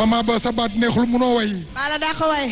mama ba sa baat neexul munoo way maa la daa ko waay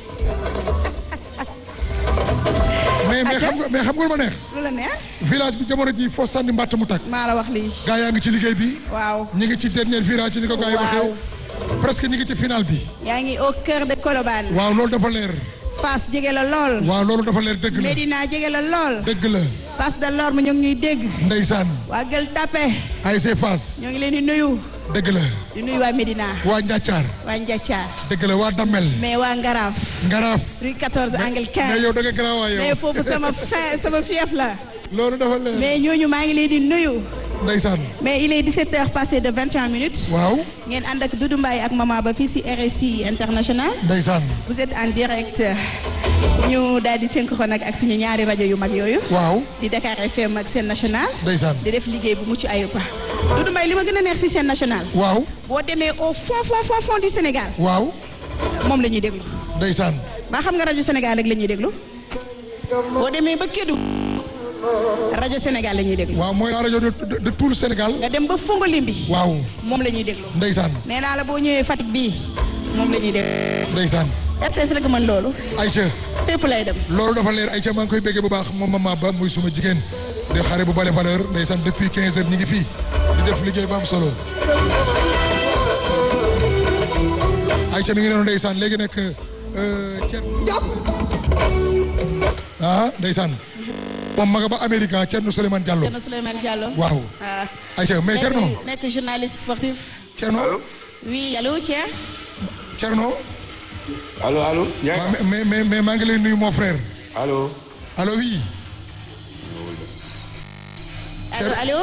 mais mais Aja. xam nga mais xam nga lu ma neex lu la neex village bi jamono ji foo sànni mbàtt mu tàkk maa la wax lii gaa yaa ngi ci liggéey bi waaw ñi ngi ci dernier virage ni ko gaa yi waxee presque ñi ngi ci final bi yaa ngi au cœur de Colobane waaw loolu dafa leer Fass jege la lool waaw loolu dafa leer dëgg la Médina jege la lool dëgg la Fass de l'Orme ñoo ngi ñuy dégg ndeysaan waa Gueule Tapée ASC Fass ñoo ngi leen di nuyu dëgg la di nuyu waa Médina waa Njàccaar waa Ndiathiar dëgg la waa Damel mais waa Ngaraaf Ngaraaf rue 14 angle 15 mais yow da nga garaaw waay mais yow foofu sama fin sama fief la loolu dafa leer mais ñooñu maa ngi leen di nuyu ndeysaan mais il est 17 heures passé de 21 minutes waaw ngeen ànd ak Doudou Mbaye ak Mama Ba fii si RSI international ndeysaan vous êtes en direct ñu daal di synchrone ak ak suñu ñaari rajo yu mag yooyu waaw di Dakar FM ak Sen National ndeysaan di def liggéey bu mucc ayib Doudou Mbaye li ma gën a neex si Sen National waaw boo demee au fond fond fond fond du Sénégal waaw moom la ñuy déglu ndeysaan ba xam nga rajo Sénégal rek la ñuy déglu boo demee ba Kédougou rajo Sénégal la ñuy déglu waaw mooy la rajo de de de tout le Sénégal nga dem ba Fongolimbi waaw moom la ñuy déglu ndeysaan nee naa la boo ñëwee Fatick bii moom la ñuy déglu ndeysaan RTS rek mën loolu Aïcha fépp lay dem loolu dafa leer Aïcha maa ngi koy béggee bu baax moom mama ba muy suma jigéen di xare bu bale valeur ndeysaan depuis 15 heures ñi ngi fii di def liggéey bu am solo Aïcha mi ngi noonu ndeysaan léegi nag Thierno ah ndeysaan moom ma nga ba Amérique ah Thierno Souleymane Diallo Thierno Souleymane Diallo waaw ah Aïcha mais Thierno nekk nekk journaliste sportif Thierno oui allo Thierno Thierno allo allo. yaa waaw mais mais mais maa ngi lay nuyu mon frère allo. allo oui allo allo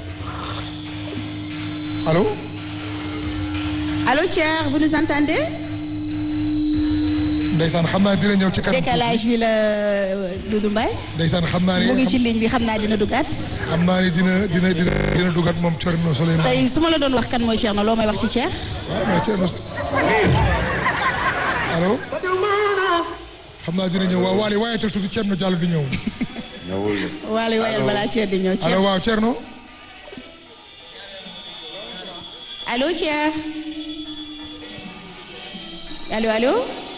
allo allo Thierno vous nous entendez ndeysaan xam naa dina ñëw ci kanam décalage bi la Doudou Mbaye ndeysaan xam naa ne mu ngi ci ligne bi xam naa dina duggaat xam naa ne dina dina dina dina dugat moom Thierno Souleymane tey su ma la doon wax kan mooy Thierno loo may wax ci Thierno waaw mais Thierno allo xam naa dina ñëw waaw Waly waaye te tuuti Thierno Diallo di ñëw ñëwul de. waale wayal balaa Thierno di ñëw allo Thierno waaw Thierno allo Thierno allo allo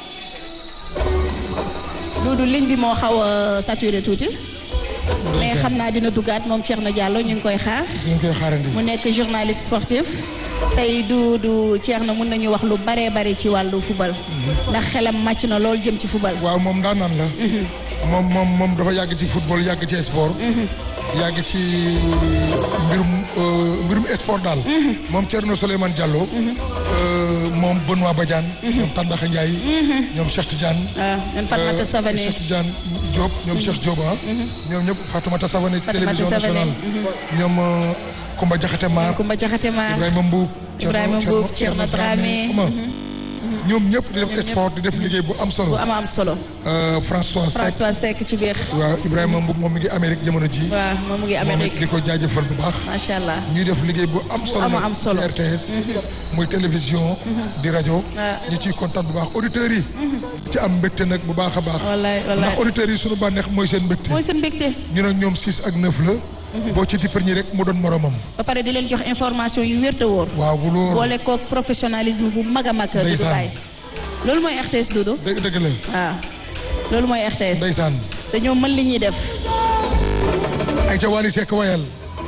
Doudou ligne bi moo xaw a saturé tuuti mais xam naa dina duggaat moom Thierno Diallo ñu ngi koy xaar dinañ koy xaarandi mu nekk journaliste sportif tey du du Thierno mun nañu wax lu baree bari ci wàllu football ndax xelam màcc na lool jëm ci football waaw moom daan naan la moom moom moom dafa yàgg ci football yàgg ci sport yàgg ci mbirum euh, mbirum sport daal moom Thierno Souleymane Diallo euh, moom Benoît Badiane ñoom Tandaxa Ndiaye ñoom Cheikh Tidiane waaw ñun Fatmata Euh, Savané Cheikh Tidiane Diop ñoom Cheikh Diop ah. ñoom ñëpp Fatoumata Savané ci Fatoumata télévision Savané, nationale. ñoom euh, Koumba Diakhaté Mar. Kumba Jaxate Maar Ibrahima Mbuub. Ibrahima Mbuub, Thierno Dramé. xam nga ñoom ñëpp di def sport di def liggéey bu am solo. bu ama am solo Euh, François Seck. François Seck ci biir waaw Ibrahima Mbuub moom mi ngi Amérique jamono ji. waaw moom mu ngi moom it Amérique di ko jaajëfal bu baax. macha allah ñuy def liggéey bu am solo ama nag am solo. ci RTS. muy télévision. di rajo. waaw. ñu ciy kontaan bu baax auditeurs yi. ci am mbégte nag bu baax a baax. wallaay wallaay ndax auditeurs yi suñu bànneex mooy seen mbégte. mooy seen mbégte ñu ne ñoom 6 ak 9 la. boo ci dippar ñi rek mu doon moromam. ba pare di leen jox information yu wér te wóor waaw bu loolu. boole koog professionnalisme bu mag a mag Doudou Ndeysaan. Mbaye loolu mooy RTS Doudou dëgg dëgg la. waaw loolu mooy RTS ndeysaan. dañoo mën li ñuy def ay ca Wally Seck wayal.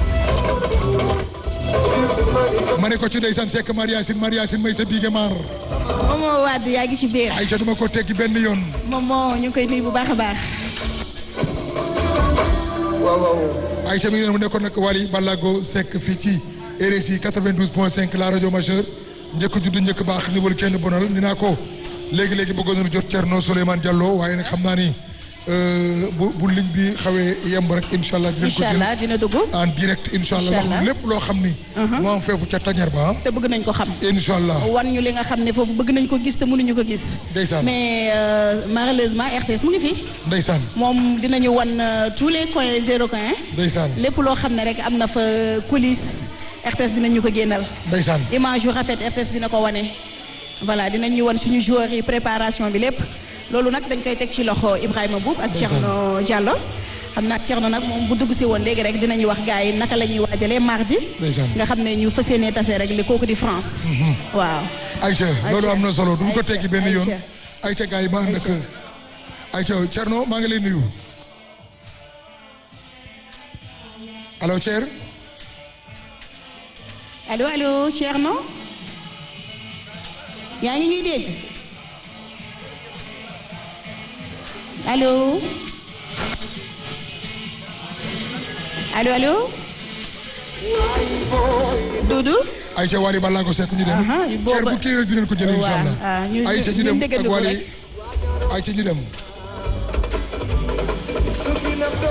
ma ne ko ci ndeysaan Seck Mariasin Mariasin may sa biige maar. moom moo wadd yaa ngi ci biir ay ca duma ko teggi benn yoon. moom moo ñu ngi koy nuyu bu baax a baax ay ca mi ngi leen mu nekkoon nag Wally Ballago Seck fii ci RSI 92.5 la rajo majeur njëkk juddu njëkk baax niwal kenn bonal ni naa ko léegi léegi bëggoon nañu jot Thierno Souleymane Diallo waaye nag xam naa ni euh, bu bu ligne bi xawee yemb rek incha allah. dinañ ko incha jël allah dina dugg en direct incha allah Incha wax allah. lépp loo xam ni. moo am feefu ca tañar ba te bëgg nañ ko xam incha allah wan ñu li nga xam ne foofu bëgg nañ ko gis te mënuñu ko gis ndeysaan mais euh, malheureusement RTS mu ngi fi ndeysaan moom dinañu wan euh, tous les coins zéro coin ndeysaan lépp loo xam ne rek am na fa coulisse RTS dinañu ko génnal ndeysaan image yu rafet RTS dina ko wane voilà dinañu wan suñu joueurs yi préparation bi lépp loolu nag dañ koy teg ci loxo Ibrahima Boub ak Ndeysaan. Thierno Diallo xam naa Thierno nag moom bu dugg si woon léegi rek dinañu wax gars yi naka la ñuy waajalee mardi. Ndeysaan. nga xam ne ñu fas yéenee tase rek li kooku di France. waaw. Aïcha loolu am na solo duñ ko teggi benn yoon Aïcha. Aïcha gars yi ma ànd ak Aïcha Thierno maa ngi lay nuyu allo Thier allo allo Thierno. yaa ngi ñuy dégg. allo. allo allo. Doudou. Aïcha Wally Ballago Seck ñu dem Aha, booba- Thier bu kii rek dinañ ko jëlee incha Waaw, allah ah, ñu- Aïcha ñu ñu dem déggandiku ak Wally rek. Aïcha ñu dem